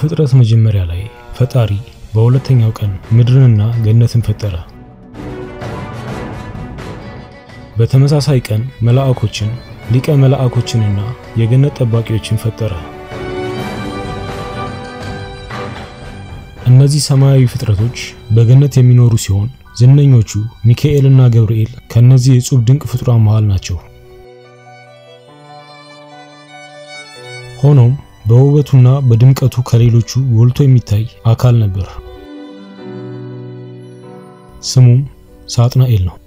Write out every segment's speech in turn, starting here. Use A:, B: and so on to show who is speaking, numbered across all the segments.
A: በፍጥረት መጀመሪያ ላይ ፈጣሪ በሁለተኛው ቀን ምድርንና ገነትን ፈጠረ። በተመሳሳይ ቀን መላእኮችን፣ ሊቀ መላእኮችንና የገነት ጠባቂዎችን ፈጠረ። እነዚህ ሰማያዊ ፍጥረቶች በገነት የሚኖሩ ሲሆን ዝነኞቹ ሚካኤልና ገብርኤል ከነዚህ የጹብ ድንቅ ፍጡራን መሃል ናቸው። ሆኖም በውበቱና በድምቀቱ ከሌሎቹ ጎልቶ የሚታይ አካል ነበር። ስሙም ሳጥናኤል ነው።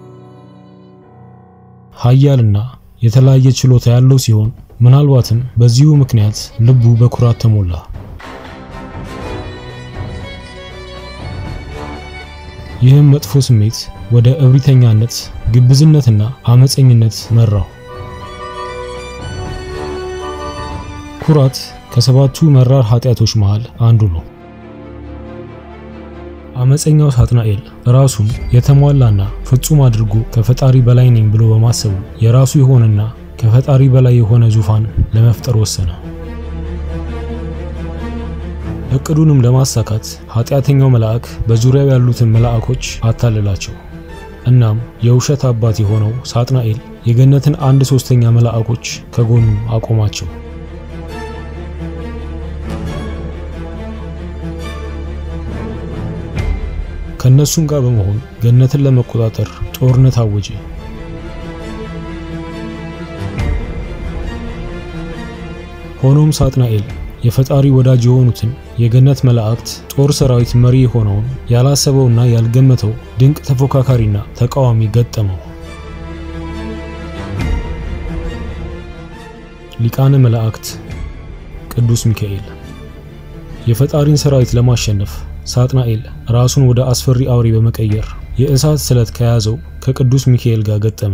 A: ኃያልና የተለያየ ችሎታ ያለው ሲሆን ምናልባትም በዚሁ ምክንያት ልቡ በኩራት ተሞላ። ይህም መጥፎ ስሜት ወደ እብሪተኛነት፣ ግብዝነትና አመፀኝነት መራው። ኩራት ከሰባቱ መራር ኃጢአቶች መሃል አንዱ ነው። አመፀኛው ሳጥናኤል ራሱን የተሟላና ፍጹም አድርጎ ከፈጣሪ በላይ ነኝ ብሎ በማሰቡ የራሱ የሆነና ከፈጣሪ በላይ የሆነ ዙፋን ለመፍጠር ወሰነ። እቅዱንም ለማሳካት ኃጢአተኛው መልአክ በዙሪያው ያሉትን መልአኮች አታለላቸው። እናም የውሸት አባት የሆነው ሳጥናኤል የገነትን አንድ ሶስተኛ መልአኮች ከጎኑ አቆማቸው። ከነሱም ጋር በመሆን ገነትን ለመቆጣጠር ጦርነት አወጀ። ሆኖም ሳጥናኤል የፈጣሪ ወዳጅ የሆኑትን የገነት መላእክት ጦር ሰራዊት መሪ የሆነውን ያላሰበውና ያልገመተው ድንቅ ተፎካካሪና ተቃዋሚ ገጠመው። ሊቃነ መላእክት ቅዱስ ሚካኤል። የፈጣሪን ሰራዊት ለማሸነፍ ሳጥናኤል ራሱን ወደ አስፈሪ አውሬ በመቀየር የእሳት ስለት ከያዘው ከቅዱስ ሚካኤል ጋር ገጠመ።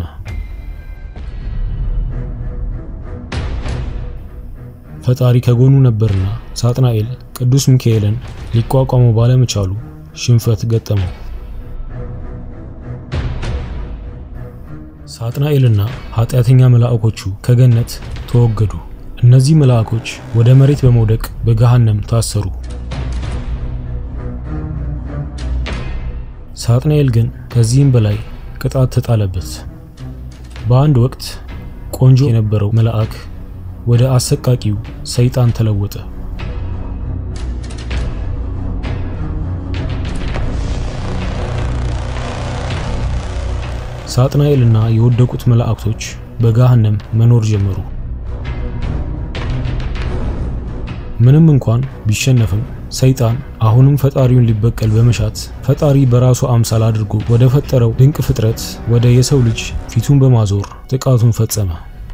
A: ፈጣሪ ከጎኑ ነበርና ሳጥናኤል ቅዱስ ሚካኤልን ሊቋቋመው ባለመቻሉ ሽንፈት ገጠመው። ሳጥናኤልና ኃጢአተኛ መልአኮቹ ከገነት ተወገዱ። እነዚህ መልአኮች ወደ መሬት በመውደቅ በገሃነም ታሰሩ። ሳጥናኤል ግን ከዚህም በላይ ቅጣት ተጣለበት። በአንድ ወቅት ቆንጆ የነበረው መልአክ ወደ አሰቃቂው ሰይጣን ተለወጠ። ሳጥናኤልና የወደቁት መላእክቶች በገሃነም መኖር ጀመሩ። ምንም እንኳን ቢሸነፍም ሰይጣን አሁንም ፈጣሪውን ሊበቀል በመሻት ፈጣሪ በራሱ አምሳል አድርጎ ወደ ፈጠረው ድንቅ ፍጥረት ወደ የሰው ልጅ ፊቱን በማዞር ጥቃቱን ፈጸመ።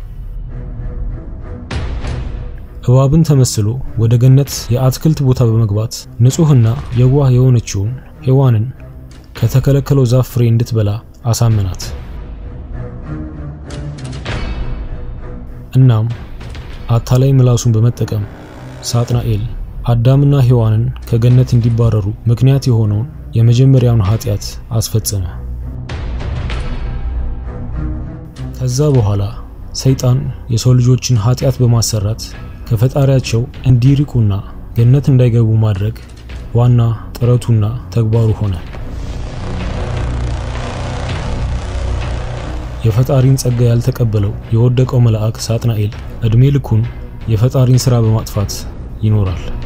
A: እባብን ተመስሎ ወደ ገነት የአትክልት ቦታ በመግባት ንጹሕና የዋህ የሆነችውን ሔዋንን ከተከለከለው ዛፍ ፍሬ እንድትበላ አሳመናት። እናም አታላይ ምላሱን በመጠቀም ሳጥናኤል አዳምና ሔዋንን ከገነት እንዲባረሩ ምክንያት የሆነውን የመጀመሪያውን ኃጢአት አስፈጸመ። ከዛ በኋላ ሰይጣን የሰው ልጆችን ኃጢአት በማሰራት ከፈጣሪያቸው እንዲርቁና ገነት እንዳይገቡ ማድረግ ዋና ጥረቱና ተግባሩ ሆነ። የፈጣሪን ጸጋ ያልተቀበለው የወደቀው መልአክ ሳጥናኤል ዕድሜ ልኩን የፈጣሪን ሥራ በማጥፋት ይኖራል።